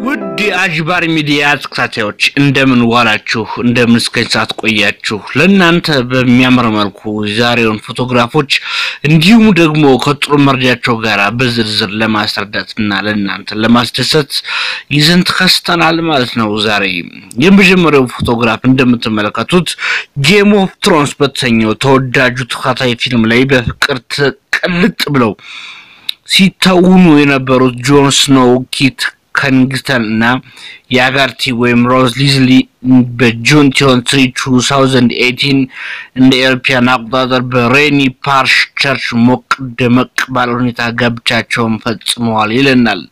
ውድ የአጅባር ሚዲያ ተከታታዮች እንደምን ዋላችሁ? እንደምን እስከ ሰዓት ቆያችሁ? ለእናንተ በሚያምር መልኩ የዛሬውን ፎቶግራፎች እንዲሁም ደግሞ ከጥሩ መረጃቸው ጋር በዝርዝር ለማስረዳት እና ለእናንተ ለማስደሰት ይዘን ተከስተናል ማለት ነው። ዛሬ የመጀመሪያው ፎቶግራፍ እንደምትመለከቱት ጌም ኦፍ ትሮንስ በተሰኘው ተወዳጁ ተከታታይ ፊልም ላይ በፍቅር ተቀልጥ ብለው ሲተውኑ የነበሩት ጆን ስኖው ኪት ከኒንግስተን እና የአጋርቲ ወይም ሮዝ ሊዝሊ በጁን ትዌንቲ ቱ ታውዘንድ ኤይቲን እንደ ኤሮፓያን አቆጣጠር በሬኒ ፓርሽ ቸርች ሞቅ ደመቅ ባለ ሁኔታ ጋብቻቸውን ፈጽመዋል ይለናል።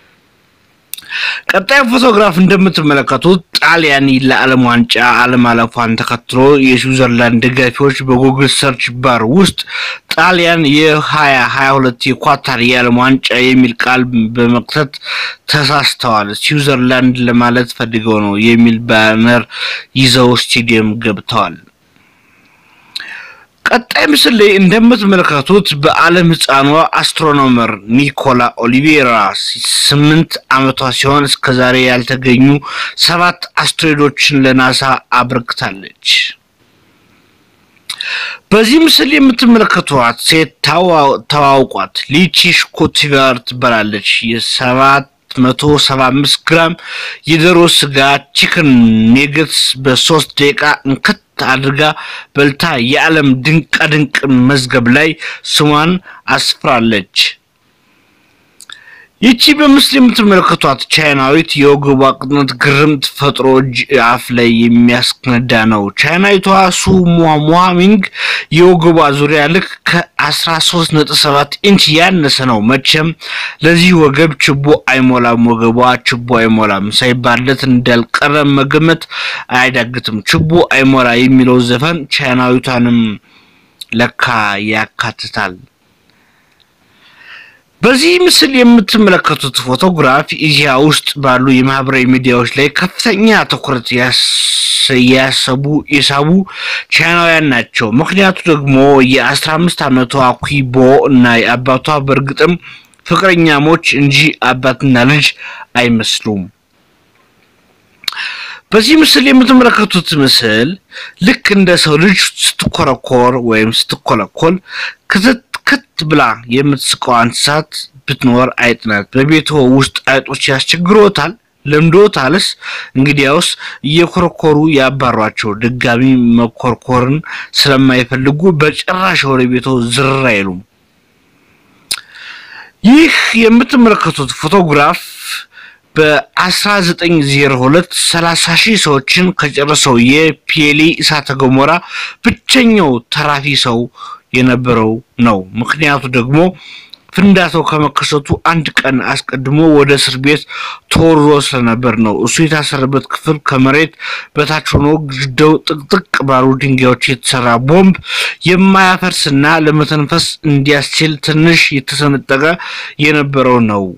ቀጣይ ፎቶግራፍ እንደምትመለከቱት ጣሊያን ለዓለም ዋንጫ አለማለፏን ተከትሎ የስዊዘርላንድ ደጋፊዎች በጉግል ሰርች ባር ውስጥ ጣሊያን የሀያ ሀያ ሁለት የኳታር የዓለም ዋንጫ የሚል ቃል በመክተት ተሳስተዋል፣ ስዊዘርላንድ ለማለት ፈልገው ነው የሚል ባነር ይዘው ስቴዲየም ገብተዋል። ቀጣይ ምስል ላይ እንደምትመለከቱት በዓለም ሕፃኗ አስትሮኖመር ኒኮላ ኦሊቬራ ስምንት ዓመቷ ሲሆን እስከዛሬ ያልተገኙ ሰባት አስትሮይዶችን ለናሳ አበርክታለች። በዚህ ምስል የምትመለከቷት ሴት ተዋውቋት ሊቺ ሽኮቲቫር ትባላለች። የሰባት መቶ ሰባ አምስት ግራም የዶሮ ስጋ ቺክን ኔገትስ በሶስት ደቂቃ እንከት አድርጋ በልታ የዓለም ድንቃ ድንቅ መዝገብ ላይ ስሟን አስፍራለች። ይቺ በምስል የምትመለከቷት ቻይናዊት የወገቧ ቅጥነት ግርምት ፈጥሮ እጅ አፍ ላይ የሚያስነዳ ነው። ቻይናዊቷ ሱ ሙሃሚንግ የወገቧ ዙሪያ ልክ ከአስራ ሶስት ነጥብ ሰባት ኢንች ያነሰ ነው። መቼም ለዚህ ወገብ ችቦ አይሞላም፣ ወገቧ ችቦ አይሞላም ሳይባለት እንዳልቀረ መገመት አያዳግትም። ችቦ አይሞላ የሚለው ዘፈን ቻይናዊቷንም ለካ ያካትታል። በዚህ ምስል የምትመለከቱት ፎቶግራፍ ኢዚያ ውስጥ ባሉ የማህበራዊ ሚዲያዎች ላይ ከፍተኛ ትኩረት ያሰቡ የሳቡ ቻይናውያን ናቸው። ምክንያቱ ደግሞ የአስራ አምስት ዓመቷ ኩቦ እና የአባቷ በእርግጥም ፍቅረኛሞች እንጂ አባትና ልጅ አይመስሉም። በዚህ ምስል የምትመለከቱት ምስል ልክ እንደ ሰው ልጅ ስትኮረኮር ወይም ስትኮለኮል ክትት ክት ብላ የምትስቀው እንስሳት ብትኖር አይጥ ናት። በቤቶ ውስጥ አይጦች ያስቸግሮታል? ለምዶታልስ? እንግዲያውስ እየኮረኮሩ ያባሯቸው። ድጋሚ መኮርኮርን ስለማይፈልጉ በጭራሽ ወደ ቤቶ ዝር አይሉም። ይህ የምትመለከቱት ፎቶግራፍ በ1902 30 ሺህ ሰዎችን ከጨረሰው የፒኤሊ እሳተ ገሞራ ብቸኛው ተራፊ ሰው የነበረው ነው። ምክንያቱ ደግሞ ፍንዳታው ከመከሰቱ አንድ ቀን አስቀድሞ ወደ እስር ቤት ተወርሮ ስለነበር ነው። እሱ የታሰረበት ክፍል ከመሬት በታች ሆኖ ግድግዳው ጥቅጥቅ ባሉ ድንጋዮች የተሰራ ቦምብ የማያፈርስና ለመተንፈስ እንዲያስችል ትንሽ የተሰነጠቀ የነበረው ነው።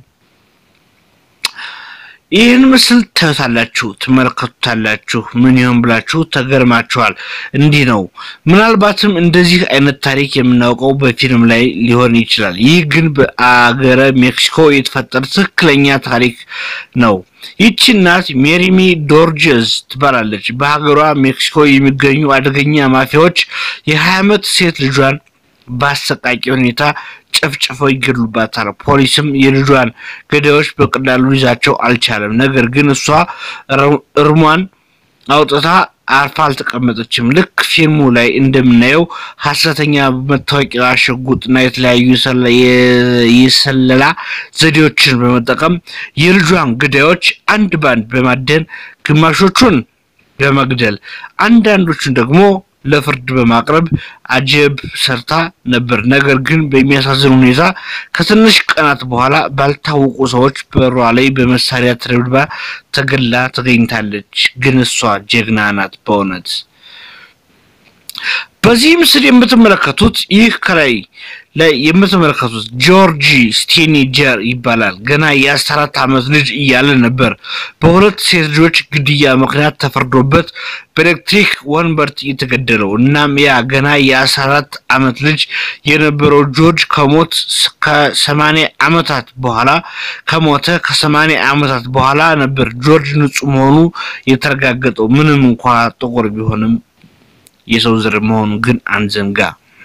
ይህን ምስል ታዩታላችሁ፣ ትመለከቱታላችሁ። ምን ይሆን ብላችሁ ተገርማችኋል። እንዲህ ነው። ምናልባትም እንደዚህ አይነት ታሪክ የምናውቀው በፊልም ላይ ሊሆን ይችላል። ይህ ግን በአገረ ሜክሲኮ የተፈጠረ ትክክለኛ ታሪክ ነው። ይቺ እናት ሜሪሚ ዶርጀዝ ትባላለች። በሀገሯ ሜክሲኮ የሚገኙ አደገኛ ማፊያዎች የሀያ ዓመት ሴት ልጇን በአሰቃቂ ሁኔታ ጨፍጭፈው ይገድሉባታል። ፖሊስም የልጇን ገዳዮች በቀላሉ ይዛቸው አልቻለም። ነገር ግን እሷ እርሟን አውጥታ አርፋ አልተቀመጠችም። ልክ ፊልሙ ላይ እንደምናየው ሀሰተኛ መታወቂያ፣ ሽጉጥና የተለያዩ የሰለላ ዘዴዎችን በመጠቀም የልጇን ገዳዮች አንድ ባንድ በማደን ግማሾቹን በመግደል አንዳንዶቹን ደግሞ ለፍርድ በማቅረብ አጀብ ሰርታ ነበር። ነገር ግን በሚያሳዝን ሁኔታ ከትንሽ ቀናት በኋላ ባልታወቁ ሰዎች በሯ ላይ በመሳሪያ ተደብድባ ተገላ ተገኝታለች። ግን እሷ ጀግና ናት በእውነት። በዚህ ምስል የምትመለከቱት ይህ ከላይ ላይ የምትመለከቱት ጆርጂ ስቴኒጀር ይባላል። ገና የአስራ አራት ዓመት ልጅ እያለ ነበር በሁለት ሴት ልጆች ግድያ ምክንያት ተፈርዶበት በኤሌክትሪክ ወንበር የተገደለው። እናም ያ ገና የአስራ አራት ዓመት ልጅ የነበረው ጆርጅ ከሞት ከሰማንያ ዓመታት በኋላ ከሞተ ከሰማንያ ዓመታት በኋላ ነበር ጆርጅ ንጹህ መሆኑ የተረጋገጠው። ምንም እንኳ ጥቁር ቢሆንም የሰው ዘር መሆኑ ግን አንዘንጋ።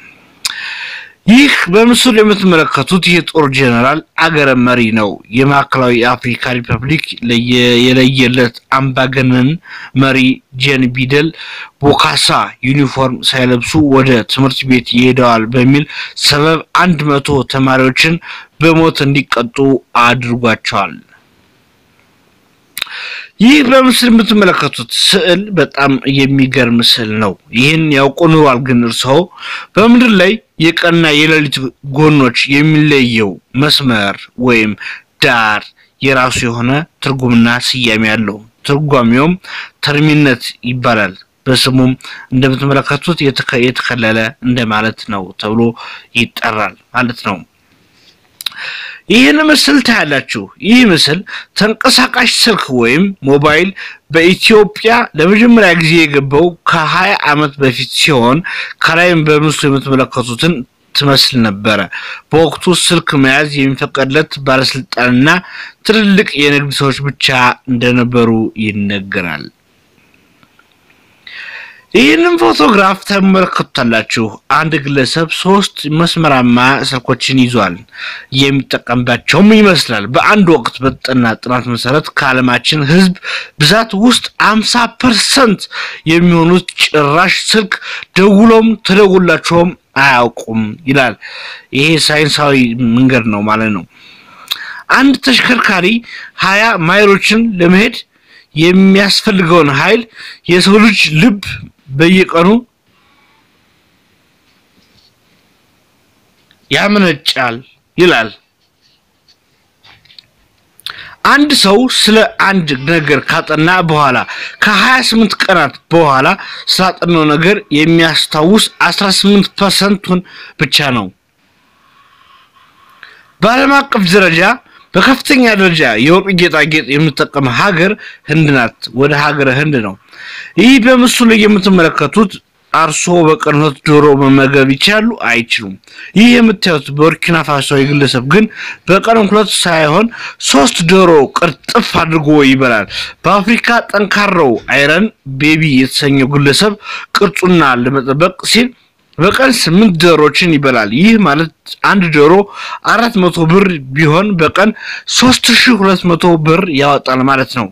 ይህ በምስሉ የምትመለከቱት የጦር ጄኔራል አገረ መሪ ነው። የማዕከላዊ አፍሪካ ሪፐብሊክ የለየለት አምባገነን መሪ ጄን ቢደል ቦካሳ ዩኒፎርም ሳይለብሱ ወደ ትምህርት ቤት ይሄደዋል በሚል ሰበብ አንድ መቶ ተማሪዎችን በሞት እንዲቀጡ አድርጓቸዋል። ይህ በምስል የምትመለከቱት ስዕል በጣም የሚገርም ስዕል ነው። ይህን ያውቁ ኑሯል። ግን እርስዎ በምድር ላይ የቀንና የሌሊት ጎኖች የሚለየው መስመር ወይም ዳር የራሱ የሆነ ትርጉምና ስያሜ አለው። ትርጓሜውም ተርሚነት ይባላል። በስሙም እንደምትመለከቱት የተከለለ እንደማለት ነው ተብሎ ይጠራል ማለት ነው። ይህን ምስል ታያላችሁ። ይህ ምስል ተንቀሳቃሽ ስልክ ወይም ሞባይል በኢትዮጵያ ለመጀመሪያ ጊዜ የገባው ከሀያ ዓመት በፊት ሲሆን ከላይም በምስሉ የምትመለከቱትን ትመስል ነበረ። በወቅቱ ስልክ መያዝ የሚፈቀድለት ባለስልጣንና ትልልቅ የንግድ ሰዎች ብቻ እንደነበሩ ይነገራል። ይህንን ፎቶግራፍ ተመለከቱታላችሁ። አንድ ግለሰብ ሶስት መስመራማ ስልኮችን ይዟል። የሚጠቀምባቸውም ይመስላል። በአንድ ወቅት በተጠና ጥናት መሰረት ከዓለማችን ሕዝብ ብዛት ውስጥ አምሳ ፐርሰንት የሚሆኑት ጭራሽ ስልክ ደውሎም ተደውላቸውም አያውቁም ይላል። ይሄ ሳይንሳዊ መንገድ ነው ማለት ነው። አንድ ተሽከርካሪ ሀያ ማይሎችን ለመሄድ የሚያስፈልገውን ኃይል የሰው ልጅ ልብ በየቀኑ ያመነጫል ይላል። አንድ ሰው ስለ አንድ ነገር ካጠና በኋላ ከ28 ቀናት በኋላ ስላጠናው ነገር የሚያስታውስ 18 ፐርሰንቱን ብቻ ነው። በዓለም አቀፍ ደረጃ በከፍተኛ ደረጃ የወርቅ ጌጣጌጥ የምትጠቀም ሀገር ህንድ ናት። ወደ ሀገረ ህንድ ነው። ይህ በምስሉ ላይ የምትመለከቱት አርሶ በቀን ሁለት ዶሮ መመገብ ይችላሉ? አይችሉም። ይህ የምታዩት በቡርኪና ፋሶ ግለሰብ ግን በቀን ሁለት ሳይሆን ሶስት ዶሮ ቅርጥፍ አድርጎ ይበላል። በአፍሪካ ጠንካራው አይረን ቤቢ የተሰኘው ግለሰብ ቅርጹና ለመጠበቅ ሲል በቀን ስምንት ዶሮችን ይበላል። ይህ ማለት አንድ ዶሮ አራት መቶ ብር ቢሆን በቀን ሶስት ሺህ ሁለት መቶ ብር ያወጣል ማለት ነው።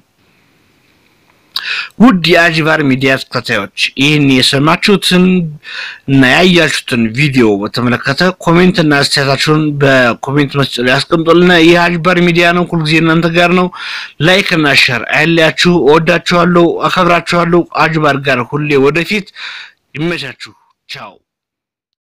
ውድ የአጂቫር ሚዲያ ተከታዮች ይህን የሰማችሁትን እና ያያችሁትን ቪዲዮ በተመለከተ ኮሜንት እና አስተያየታችሁን በኮሜንት መስጫ ላይ ያስቀምጡልና ይህ አጂቫር ሚዲያ ነው። ሁልጊዜ እናንተ ጋር ነው። ላይክ እና ሸር አይለያችሁ። እወዳችኋለሁ፣ አከብራችኋለሁ። አጂቫር ጋር ሁሌ ወደፊት ይመቻችሁ። ቻው